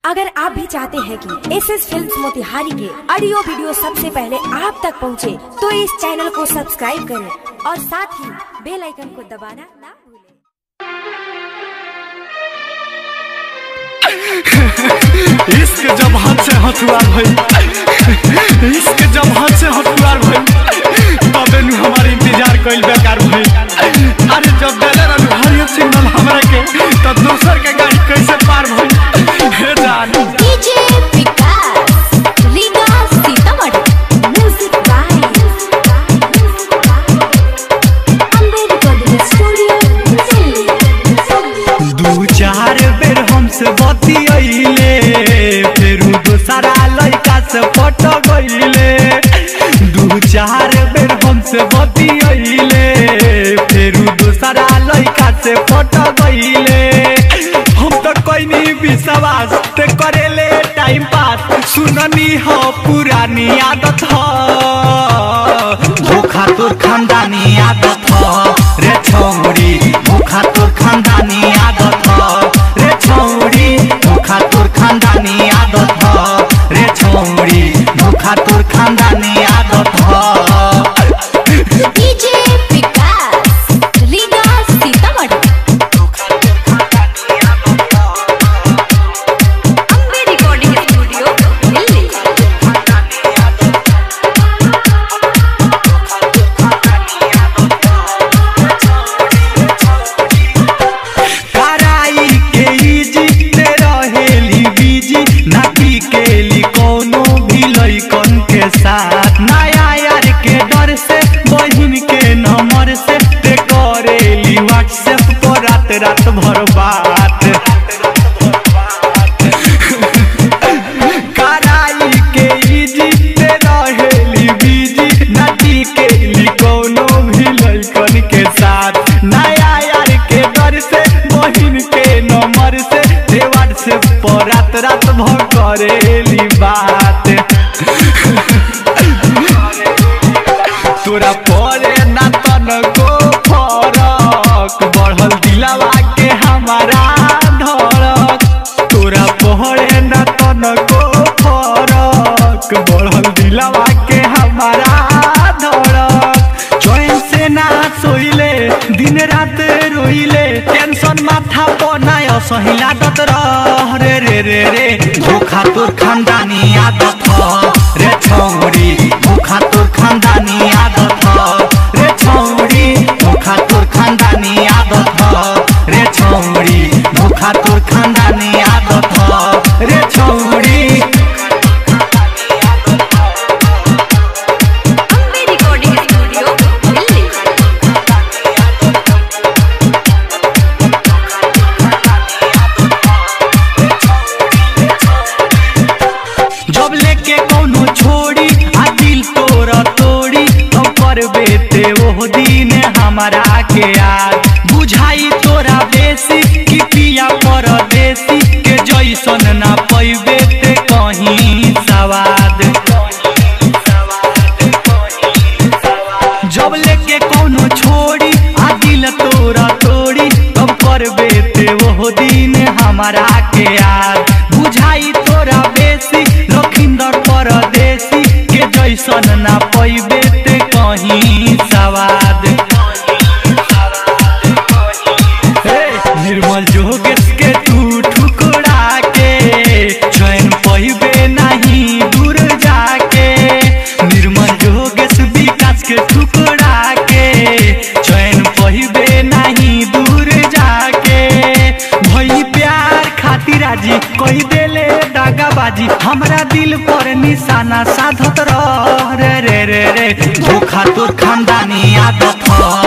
अगर आप भी चाहते हैं कि एस एस फिल्म मोतिहारी के ऑडियो वीडियो सबसे पहले आप तक पहुंचे, तो इस चैनल को सब्सक्राइब करें और साथ ही बेल आइकन को दबाना ना भूलें। इश्क जब हाथ से हथुआ भइल इश्क जब हाथ से हथुआर भइल तबे नु हमार इंतजार कइल बेकार भइल अरे जब देले रहनु हरियर सिग्नल हमरा के त दोसर के गाड़ी कैसे पार भइल हे जान DJ Vikas Riga Sitamarhi music by Ambe recording studio Delhi दू चार बेर हमसे बतियैले फेरू दोसरा लड़का से पट गईले दू चार बेर हमसे बतियैले फेरू दोसरा लड़का से पट गईले हम तो कोई विश्वास ते करेले टाइम पास सुननी हो पुरानी आदत हो धोखा तोर खानदानी आदत हो रे छौरी धोखा तोर खानदानी आदत हो रे छौरी धोखा तोर खानदानी आदत हो रे छौरी धोखा तोर खानदानी आदत हो DJ Vikas Riga Sitamarhi Ambe recording studio Delhi कराई के इजी ते रहेली बीजी नाकी केली कोनो भी लइकन के साथ नया यार के डर से बहिन के नंबर से ते करेली व्हाट्सएप पर रात रात भर बात कराई के इजी ते रहेली बीजी नाकी केली कोनो भी लइकन के साथ नया यार के डर से बहिन के नंबर से ते व्हाट्सएप पर रात रात भर करेली बात तोरा परे ना तनको फरक बढ़ल दिलावा के हमारा धड़क तोरा परे ना तनको फरक बढ़ल दिलावा के हमारा धड़क चैन से ना सोइले दिन रात रोइले टेंशन माथा बनाय सही लागत रह रे रे रे रे धोखा तोर खानदानी आदत हो रे छौरी धोखा तोर खानदानी आदत हो रे छौरी धोखा तोर खानदानी आदत हो रे छौरी धोखा तोर खानदानी आदत हो रे छौरी अम्बे रिकॉर्डिंग स्टूडियो दिल्ली जब लेके कोनो छोड़ी आ दिल तोरा तोड़ी तो करबे ते ओह दिन हमारा के याद बुझाई तोरा बेसी कि पिया परदेसी के जैसन ना पैबे ते कहीं सवाद जब लेके कोनो छोड़ी आ दिल तोरा तोड़ी तब करबे ते वो दिन हमारा के याद बुझाई तोरा बेसी लखिंदर परदेसी के जैसन ना पैबे ते कहीं सवाद हे, निर्मल जोगेश के तू ठुकरा के चैन पहिबे नहीं दूर जाके निर्मल जोगेश विकास के ठुकरा के चैन पहिबे नहीं दूर जाके भई प्यार खातिर राजी कही देले दागाबाजी हमरा दिल पर निशाना साधत रह रे रे रे रे धोखा तोर खानदानी आदत हो